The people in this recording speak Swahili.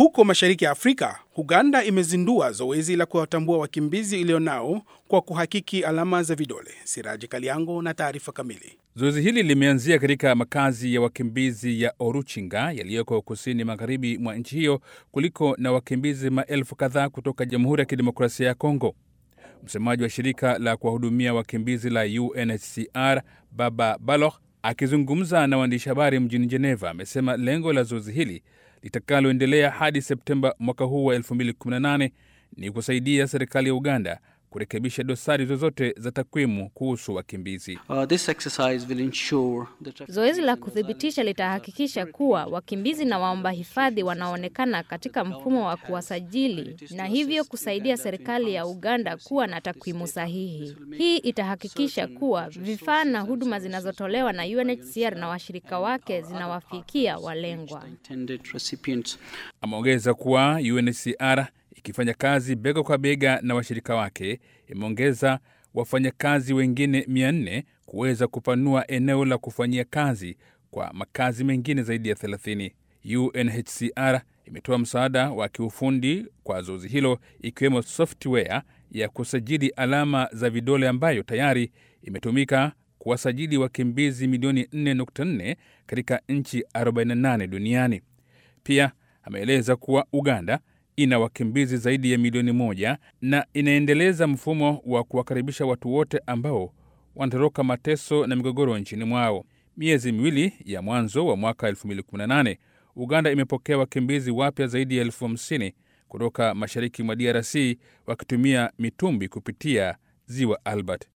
huko mashariki ya Afrika, Uganda imezindua zoezi la kuwatambua wakimbizi iliyonao kwa kuhakiki alama za vidole. Siraji Kaliango na taarifa kamili. Zoezi hili limeanzia katika makazi ya wakimbizi ya Oruchinga yaliyoko kusini magharibi mwa nchi hiyo kuliko na wakimbizi maelfu kadhaa kutoka Jamhuri ya Kidemokrasia ya Kongo. Msemaji wa shirika la kuwahudumia wakimbizi la UNHCR Baba Baloch akizungumza na waandishi habari mjini Geneva amesema lengo la zoezi hili litakaloendelea hadi Septemba mwaka huu wa 2018 ni kusaidia serikali ya Uganda kurekebisha dosari zozote za takwimu kuhusu wakimbizi. Uh, this exercise will ensure that Zoezi la kuthibitisha litahakikisha kuwa wakimbizi na waomba hifadhi wanaonekana katika mfumo wa kuwasajili na hivyo kusaidia serikali ya Uganda kuwa na takwimu sahihi. Hii itahakikisha kuwa vifaa na huduma zinazotolewa na UNHCR na washirika wake zinawafikia walengwa. intended recipients. Ameongeza kuwa UNHCR ikifanya kazi bega kwa bega na washirika wake imeongeza wafanyakazi wengine 400 kuweza kupanua eneo la kufanyia kazi kwa makazi mengine zaidi ya 30. UNHCR imetoa msaada wa kiufundi kwa zoezi hilo ikiwemo software ya kusajili alama za vidole ambayo tayari imetumika kuwasajili wakimbizi milioni 4.4 katika nchi 48 duniani. Pia ameeleza kuwa Uganda ina wakimbizi zaidi ya milioni moja na inaendeleza mfumo wa kuwakaribisha watu wote ambao wanatoroka mateso na migogoro nchini mwao. Miezi miwili ya mwanzo wa mwaka 2018 Uganda imepokea wakimbizi wapya zaidi ya elfu hamsini kutoka mashariki mwa DRC wakitumia mitumbi kupitia ziwa Albert.